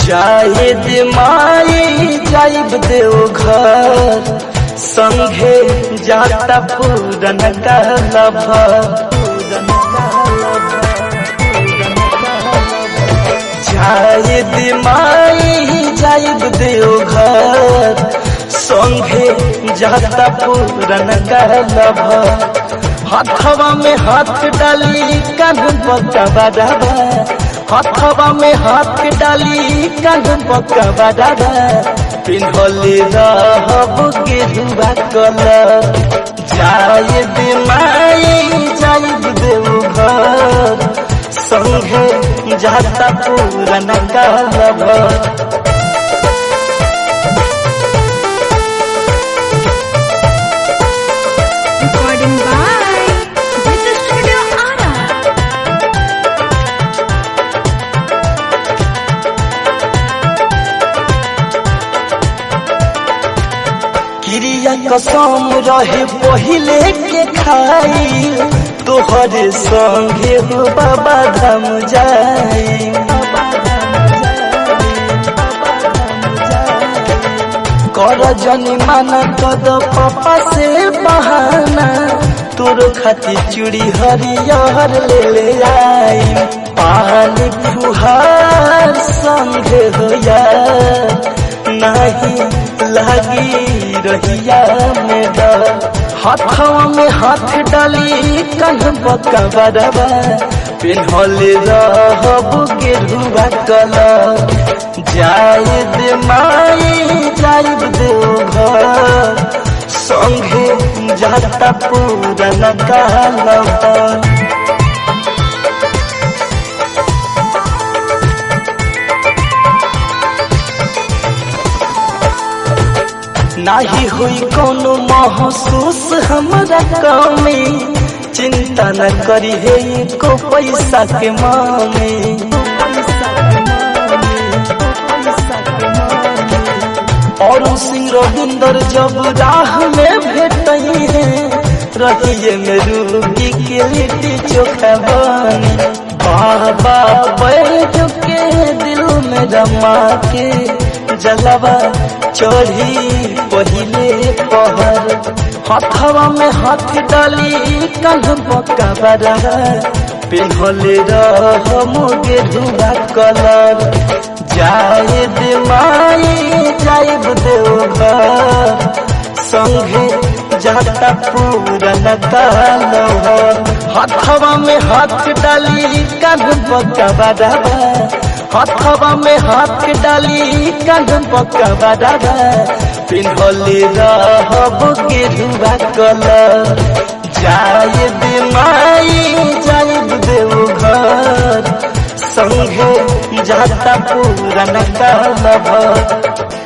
जाहिद माई जाइब देव घर संघे जाता पूरन कहलब जाहिद माई जाइब देव घर संघे जाता पूरन कहलब हथवा में हाथ डाली कान पकवा दादा हथवा में हाथ डाली कान पकवा दादा पिन्हले रहब गेरुआ कलर जायद माई जायद देव घर संघे जाता पूरन कहलब Recording by Digital Studio Ara. क्रिया कसम रहे पहिले के खाई तोहरे संगे हो बाबा धाम जाई कर जनी माना कद पापा से बहाना तोर खातिर चूड़ी हरियर ले ले आई पानी फुहार संगे हो यार नहीं लगी रहिया में डर हाथवा में हाथ डाली कन बकबरबा पिन्हले रहब गेरुआ कलर जायद माई जायद देव घर संगे जाता पूरन कहलब नाही हुई कोनो महसूस हमरा कमी चिंता न करी हे को पैसा के मामी और सिंह रविंदर जब राह में भेटई है रहिए में रूबी के लिट्टी चोखा बनी बाबा बैठ के दिल में रमा के जलवा चढ़ी पहिले पहर हथवा में हाथ डाली कंध पक्का बरा पिन्हले रह मुगे धुआ कलर जायद माई जायब देव घर संगे जाता पूरन कहलव हथवा में हाथ डाली कान पकवा दादा हथवा में हाथ डाली कान पकवा दादा पिन्हले रहब गेरुआ कलर जायद माई जायद देव घर संगे जाता पूरन कहलव